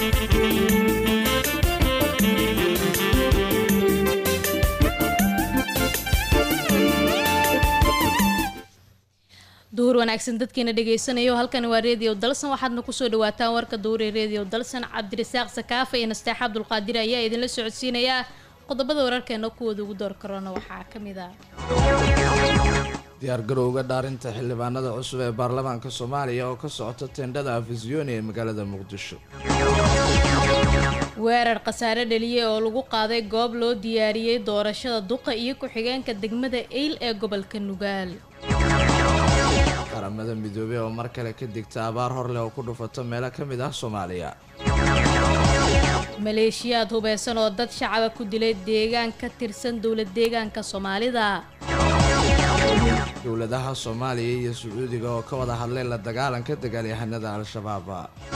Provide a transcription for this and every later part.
duhur wanaagsan dadkeena dhagaysanayo halkani waa reediyo dalsan waxaadna kusoo dhawaataan warka duhure reediyo dalsan cabdirasaaq sakaafa iyo nasteex cabdulqaadir ayaa idinla socodsiinayaa qodobada wararkeena kuwooda ugu door karona waxaa ka mid ah diyaargarowga dhaarinta xildhibaanada cusub ee baarlamaanka soomaaliya oo ka socota teendhada afisyooni ee magaalada muqdisho weerar khasaare dhaliye oo lagu qaaday goob loo diyaariyey doorashada duqa iyo ku-xigeenka degmada eyl ee gobolka nugaal qaramada midoobey oo mar kale ka digta abaar hor leh oo ku dhufato meelo ka mid ah soomaaliya maleeshiyaad hubeysan oo dad shacaba ku dilay deegaan ka tirsan dowlad deegaanka soomaalida dowladaha soomaaliya iyo sacuudiga oo ka wada hadlay la dagaalanka dagaalyahanada al-shabaab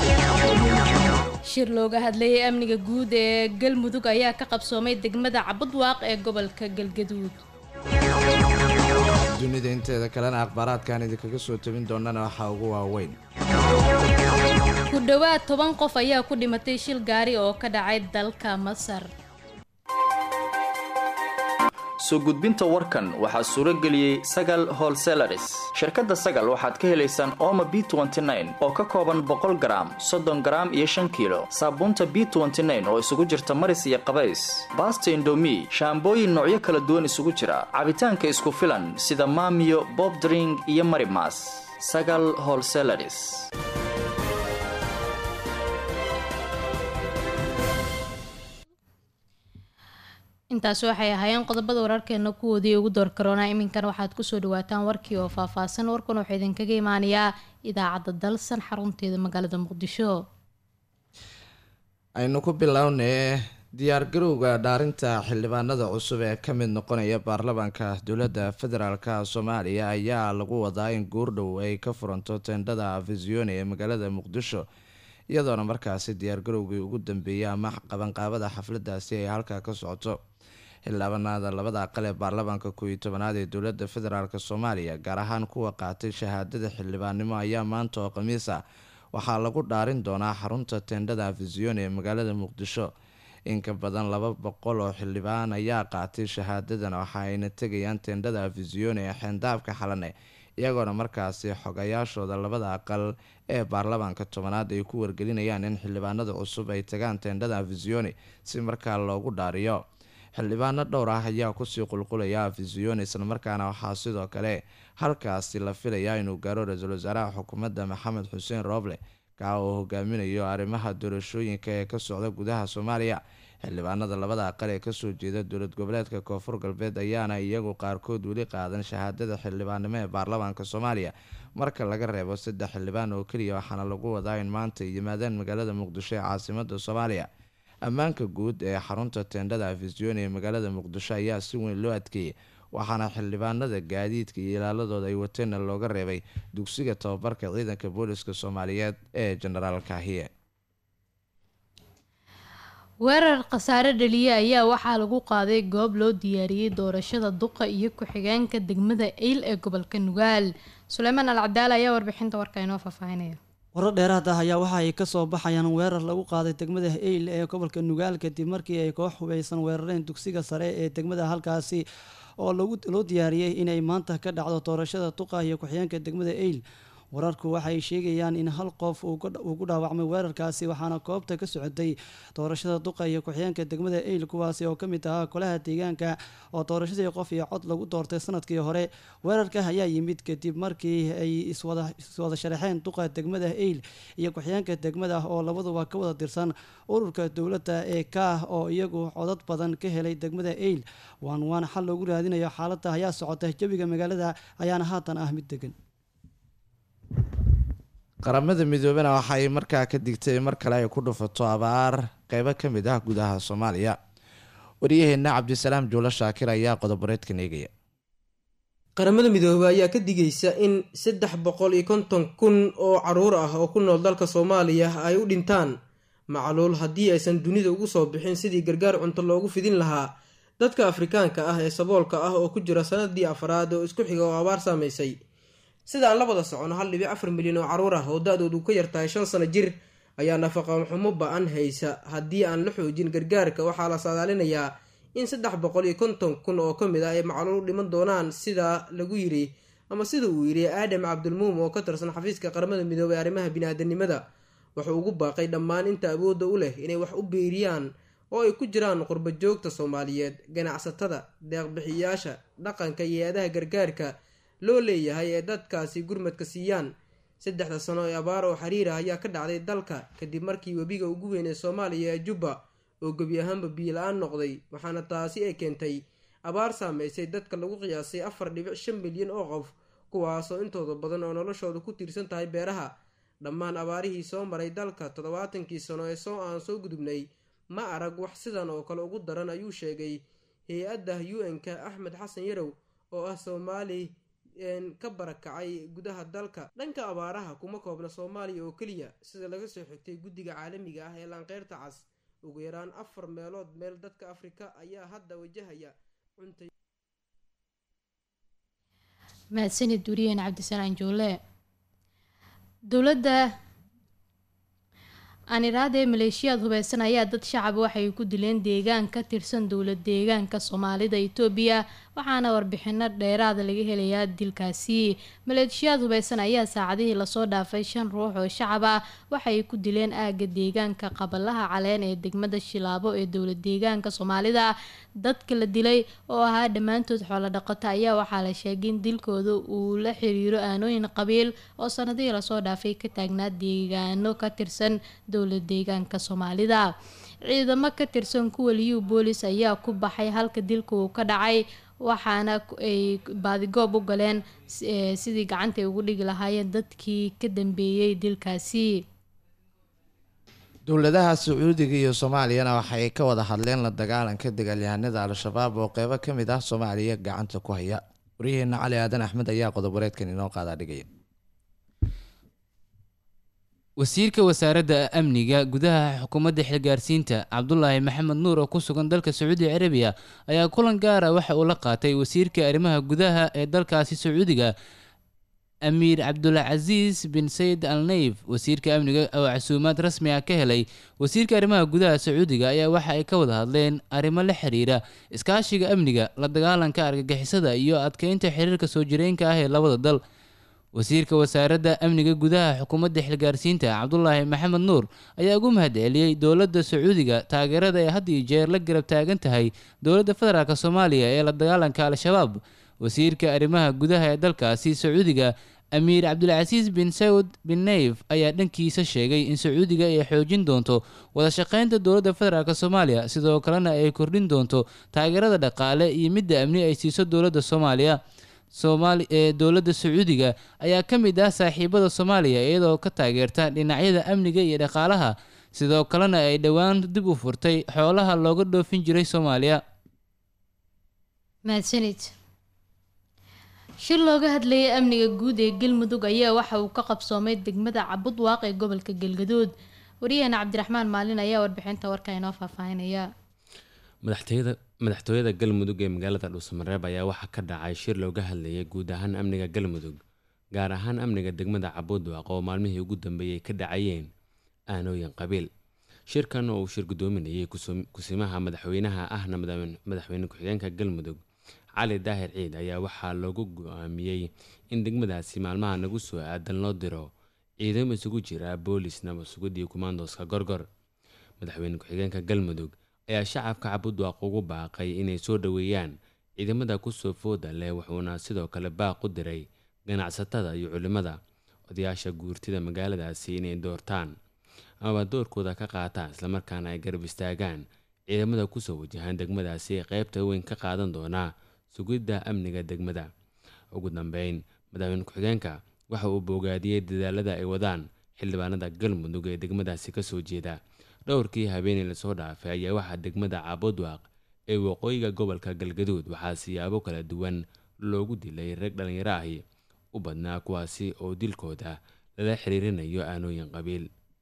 shir looga hadlayay amniga guud ee galmudug ayaa ka qabsoomay degmada cabudwaaq ee gobolka galgaduud dunida inteeda kalena akhbaaraadkan idinkaga soo tabin doonana waxaa ugu waaweyn ku dhowaad toban qof ayaa ku dhimatay shil gaari oo ka dhacay dalka masar soo gudbinta warkan waxaa suuro geliyey sagal holselaris shirkadda sagal waxaad ka helaysaan ooma b oo ka kooban boqol garaam soddon garaam iyo shan kiilo saabuunta b oo isugu jirta maris iyo qabays baasta indomi shaambooyin noocyo kala duwan isugu jira cabitaanka isku filan sida maamiyo bobdring iyo marimas sagal holselaris intaasi waxay ahaayeen qodobada wararkeena kuwoodii ugu door karoona iminkan waxaad kusoo dhawaataan warkii oo faahfaahsan warkan wuxuu idinkaga imaanayaa idaacadda dalsan xarunteeda magaalada muqdisho aynu ku bilownay diyaargarowga dhaarinta xildhibaanada cusub ee ka mid noqonaya baarlamaanka dowladda federaalka soomaaliya ayaa lagu wadaa in goordhow ay ka furanto teendhada afisyooni ee magaalada muqdisho iyadoona markaasi diyaargarowgii ugu dambeeyay ama qabanqaabada xafladaasi ay halkaa ka socoto xildhibaanada labada aqal ee baarlamaanka kooiyo tobanaad ee dowladda federaalk soomaaliya gaar ahaan kuwa qaatay shahaadada xildhibaannimo ayaa maanta oo khamiis ah waxaa lagu dhaarin doonaa xarunta teendhada afisyooni ee magaalada muqdisho inka badan laba boqol oo xildhibaan ayaa qaatay shahaadadan waxa ayna tegayaan teendhada afisyooni ee xeendaabka xalane iyagoona markaasi xogayaashooda labada aqal ee baarlamaanka tobanaad ay ku wargelinayaan in xildhibaanada cusub ay tagaan teendhada afisyooni si markaa loogu dhaariyo xildhibaano dhowr ah ayaa kusii qulqulaya afisyooni islamarkaana waxaa sidoo kale halkaasi la filayaa inuu gaaro ra-iisul wasaaraha xukuumadda maxamed xuseen rooble kaa oo hogaaminayo arrimaha doorashooyinka ee ka socda gudaha soomaaliya xildhibaanada labada aqal ee kasoo jeeda dowlad goboleedka koonfur galbeed ayaana iyagu qaarkood weli qaadan shahaadada xildhibaannimo ee baarlamaanka soomaaliya marka laga reebo saddex xildhibaan oo keliya waxaana lagu wadaa in maanta ay yimaadaan magaalada muqdisho ee caasimada soomaaliya ammaanka guud ee xarunta teendhada afisyooni ee magaalada muqdisho ayaa si weyn loo adkeeyey waxaana xildhibaanada gaadiidka iyo ilaaladooda ay wateenna looga reebay dugsiga tababarka ciidanka booliska soomaaliyeed ee jenaraal kaahiye weerar khasaare dhaliye ayaa waxaa lagu qaaday goob loo diyaariyey doorashada duqa iyo ku-xigeenka degmada eyl ee gobolka nugaal suleymaan al cabdaal ayaa warbixinta warka inoo faahfaahinaya warar dheeraad ah ayaa waxa ay kasoo baxayaan weerar lagu qaaday degmada eyl ee gobolka nugaal kadib markii ay koox hubeysan weerareen dugsiga sare ee degmada halkaasi oo loo diyaariyey inay maanta ka dhacdo doorashada duqa iyo ku-xigeenka degmada eyl wararku waxay sheegayaan in hal qof uu ku dhaawacmay weerarkaasi waxaana koobta ka socotay doorashada duqa iyo ku-xigeenka degmada eyl kuwaasi oo kamid ahaa golaha deegaanka oo doorashadii qof iyo cod lagu doortay sanadkii hore weerarka ayaa yimid kadib markii ay iswada sharaxeen duqa degmada eyl iyo ku-xigeenka degmada oo labaduba ka wada tirsan ururka dowladda ee kaah oo iyagu codad badan ka helay degmada eyl waan waan xal loogu raadinayo xaalada ayaa socota jawiga magaalada ayaana haatan ah mid degan qaramada midoobena waxa ay markaa ka digtay mar kale ay ku dhufato abaar qeybo ka mid ah gudaha soomaaliya waryaheena cabdisalaam juulo shaakir ayaa qodoboreedkan eegaya qaramada midoobey ayaa ka digaysa in saddex boqol iyo konton kun oo caruur ah oo ku nool dalka soomaaliya ay u dhintaan macluul haddii aysan dunida ugu soo bixin sidii gargaar cunto loogu fidin lahaa dadka afrikaanka ah ee saboolka ah oo ku jira sanadii afraad oo isku xiga oo abaar saamaysay sida aan la wada socono hal dhibic afar milyan oo caruur ah oo da-doodu ka yartahay shan sano jir ayaa nafaqa xumo ba-an haysa haddii aan la xoojin gargaarka waxaa la saadaalinayaa in saddex boqol iyo konton kun oo ka mid ah ay macluul dhiman doonaan sidaa lagu yiri ama sida uu yidhi aadam cabdilmuum oo ka tirsan xafiiska qaramada midoobay ee arrimaha bini-aadanimada wuxuu ugu baaqay dhammaan inta awoodda u leh inay wax u beeriyaan oo ay ku jiraan qurba joogta soomaaliyeed ganacsatada deeqbixiyayaasha dhaqanka iyo hay-adaha gargaarka loo leeyahay ee dadkaasi gurmadka siiyaan saddexda sano ee abaar oo xiriir ah ayaa ka dhacday dalka kadib markii webiga ugu weyn ee soomaaliya ee jubba oo gebi ahaanba biyo la-aan noqday waxaana taasi ay keentay abaar saameysay dadka lagu qiyaasay afar dhibic shan milyan oo qof kuwaasoo intooda badan oo noloshooda ku tiirsan tahay beeraha dhammaan abaarihii soo maray dalka toddobaatankii sano ee soo aan soo gudubnay ma arag wax sidan oo kale ugu daran ayuu sheegay hay-adda u n-ka axmed xasan yarow oo ah soomaali ka barakacay gudaha dalka dhanka abaaraha kuma koobna soomaaliya oo keliya sida laga soo xigtay guddiga caalamiga ah ee laanqeyrta cas ugu yaraan afar meelood meel dadka afrika ayaa hadda wajahaya cuntay mahadsanid duriyeen cabdisalaan joole dowladda aaniraada ee maleeshiyaad hubeysan ayaa dad shacab waxay ku dileen deegaan ka tirsan dowlad deegaanka soomaalida itoobiya waxaana warbixino dheeraada laga helayaa dilkaasi maleeshiyaad hubeysan ayaa saacadihii lasoo dhaafay shan ruux oo shacab ah waxay ku dileen aagga deegaanka qabalaha caleen ee degmada shilaabo ee dowlad deegaanka soomaalida dadka la dilay oo ahaa dhammaantood xoolo dhaqato ayaa waxaa la sheegay in dilkooda uu la xiriiro aanooyin qabiil oo sanadihii lasoo dhaafay ka taagnaa deegaano ka tirsan dowlad deegaanka soomaalida ciidamo ka tirsan kuwa liyu boolis ayaa ku baxay halka dilka uu ka dhacay waxaana ay baadigoob u galeen sidii gacanta ay ugu dhigi lahaayeen dadkii ka dambeeyey dilkaasi dowladaha sacuudiga iyo soomaaliyana waxay ka wada hadleen la dagaalanka dagaalyahanada al-shabaab oo qeybo ka mid ah soomaaliya gacanta ku haya waryaheena cali aadan axmed ayaa qodob wareedkan inoo qaadaa dhigaya wasiirka wasaaradda amniga gudaha xukuumadda xilgaarsiinta cabdulaahi maxamed nuur oo ku sugan dalka sacuudi carabiya ayaa kulan gaara waxa uu la qaatay wasiirka arrimaha gudaha ee dalkaasi sacuudiga amiir cabdulcasiis bin sayid al nayf wasiirka amniga oo casuumaad rasmi ah ka helay wasiirka arrimaha gudaha sacuudiga ayaa waxa ay ka wada hadleen arrimo la xiriira iskaashiga amniga la dagaalanka argagixisada iyo adkeynta xiriirka soo jireenka ah ee labada dal wasiirka wasaaradda amniga gudaha xukuumadda xilgaarsiinta cabdulaahi maxamed nuur ayaa ugu mahad celiyey dowladda sacuudiga taageerada ay had iyo jeer la garab taagan tahay dowladda federaalk soomaaliya ee la dagaalanka al-shabaab wasiirka arrimaha gudaha ee dalkaasi sacuudiga amiir cabdulcasiis bin saud bin nayf ayaa dhankiisa sheegay in sacuudiga ay xoojin doonto wada shaqeynta dowladda federaalk soomaaliya sidoo kalena ay kordhin doonto taageerada dhaqaale iyo midda amni ay siiso dowladda soomaaliya soomaali ee dowladda sacuudiga ayaa ka mid ah saaxiibada soomaaliya iyadoo ka taageerta dhinacyada amniga iyo dhaqaalaha sidoo kalena ay dhowaan dib u furtay xoolaha looga dhoofin jiray soomaaliya mahadsanid shir looga hadlayay amniga guud ee galmudug ayaa waxa uu ka qabsoomay degmada cabudwaaq ee gobolka galgaduud waryaheena cabdiraxmaan maalin ayaa warbixinta warka inoo faahfaahinaya madaxtooyada madaxtooyada galmudug ee magaalada dhuusamareeb ayaa waxaa ka dhacay shir looga hadlayay guud ahaan amniga galmudug gaar ahaan amniga degmada cabudwaaq oo maalmihii ugu dambeeyay ka dhacayeen aanooyin qabiil shirkan oo uu shir guddoominayay kusimaha madaxweynaha ahna madaxweyne ku-xigeenka galmudug cali daahir ciid ayaa waxaa loogu go-aamiyey in degmadaasi maalmaha nagu soo aadan loo diro ciidamo isugu jira boolis nabasugid iyo kumaandoska gorgor madaxweyne ku-xigeenka galmudug ayaa shacabka cabudwaaq ugu baaqay inay soo dhoweeyaan ciidamada kusoo fooda leh wuxuuna sidoo kale baaq u diray ganacsatada iyo culimada odayaasha guurtida magaaladaasi inay doortaan amaba doorkooda ka qaataan islamarkaana ay garab istaagaan ciidamada kusoo wajahaan degmadaasi ee qeybta weyn ka qaadan doonaa sugidda amniga degmada ugu dambeyn madaxweyne ku-xigeenka waxa uu boogaadiyey dadaalada ay wadaan xildhibaanada galmudug ee degmadaasi kasoo jeeda dhowrkii habeenii lasoo dhaafay ayaa waxaa degmada caabudwaaq ee waqooyiga gobolka galgaduud waxaa siyaabo kala duwan loogu dilay rag dhallinyaro ahi u badnaa kuwaasi oo dilkooda lala xiriirinayo aanooyin qabiil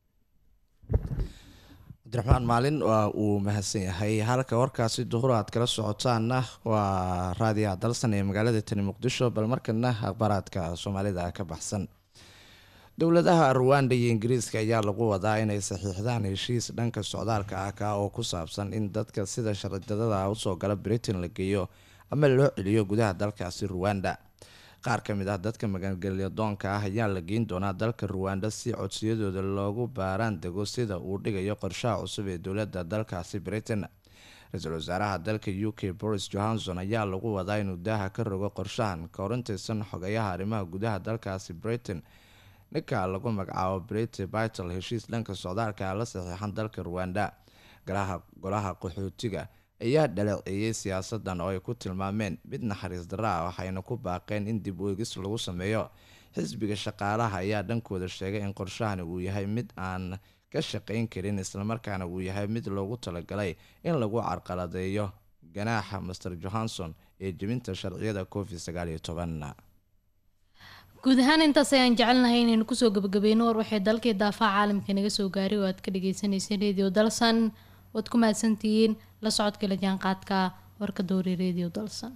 cabdiraxmaan maalin waa uu mahadsan yahay halka warkaasi duhur aad kala socotaanna waa raadiyaha dalsan ee magaalada tani muqdisho bal markana akhbaaraadka soomaalida ka baxsan dowladaha ruwanda iyo ingiriiska ayaa lagu wadaa inay saxiixdaan heshiis dhanka socdaalka ah ka oo ku saabsan in dadka sida sharidadada usoo gala britain la geeyo ama loo celiyo gudaha dalkaasi ruwanda qaar ka mid ah dadka magangelyadoonka ah ayaa la geyn doonaa dalka ruwanda si codsiyadooda loogu baaraan dego sida uu dhigayo qorshaha cusub ee dowladda dalkaasi britain ra-iisul wasaaraha dalka u k boris johanson ayaa lagu wadaa inuu daaha ka rogo qorshahan ka horintaysan xogayaha arrimaha gudaha dalkaasi britain ninka lagu magacaabo brity bitle heshiis dhanka socdaalka la saxiixan dalka ruwanda golaha qaxootiga ayaa dhaleeceeyey siyaasadan oo ay ku tilmaameen mid naxariis darra ah waxayna ku baaqeen in dib u egis lagu sameeyo xisbiga shaqaalaha ayaa dhankooda sheegay in qorshahani uu yahay mid aan ka shaqayn karin islamarkaana uu yahay mid loogu talagalay in lagu carqaladeeyo ganaaxa master johanson ee jebinta sharciyada covid sagaal iyo toban guud ahaan intaas ayaan jecelnahay inaynu kusoo gabagabeyno war waxay dalkii daafaha caalamka naga soo gaaray oo aad ka dhageysaneyseen radio dalsan waad ku mahadsantihiin la socodka la jaanqaadka warka dowri radio dalsan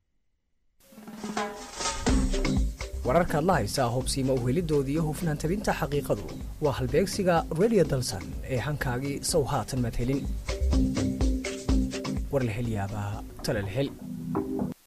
wararkaad la haysaa hubsiima uhelidoodii iyo hufnaan tabinta xaqiiqadu waa halbeegsiga radio dalsan ee hankaagii sow haatan maad helin war la hel yaabaa tale la hel